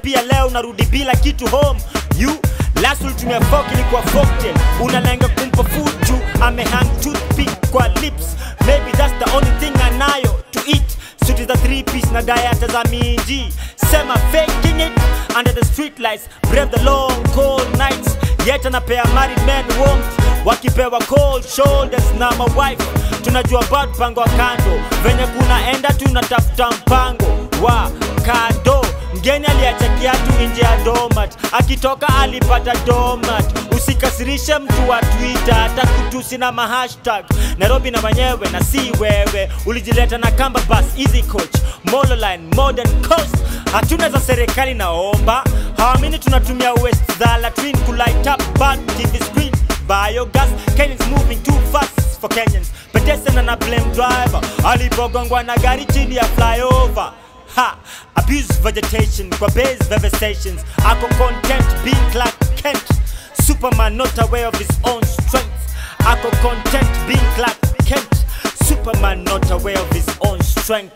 pia leo narudi bila kitu home you last ulitumia fork ilikuwa folktale unalenga kumpa food juu amehang toothpick kwa lips maybe that's the only thing anayo to eat suti za three piece na dieta za minji sema faking it under the street lights brave the long cold nights yet anapea married men warmth wakipewa cold shoulders na mawife tunajua bad mpango wa kando venye kunaenda tunatafuta mpango wa kado mgeni aliacha kiatu nje ya domat akitoka alipata domat usikasirishe mtu wa twitter hata kutusi na mahashtag nairobi na manyewe na si wewe ulijileta na kamba bus easy coach mololine modern coast hatuna za serikali naomba hawamini tunatumia west za latrin kulight up bad tv screen biogas kenyans moving too fast for kenyans pedestrian na blame driver alipogongwa na gari chini ya flyover ha abuse vegetation kwa base devastations ako content being Clark Kent superman not aware of his own strength ako content being Clark Kent superman not aware of his own strength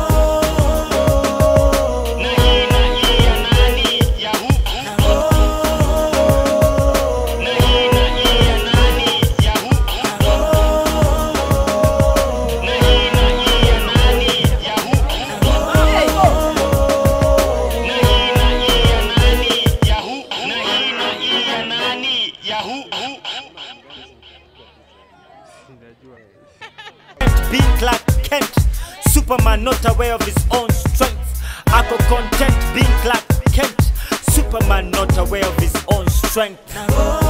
being Clark Kent superman not aware of his own strength ako content being Clark Kent superman not aware of his own strength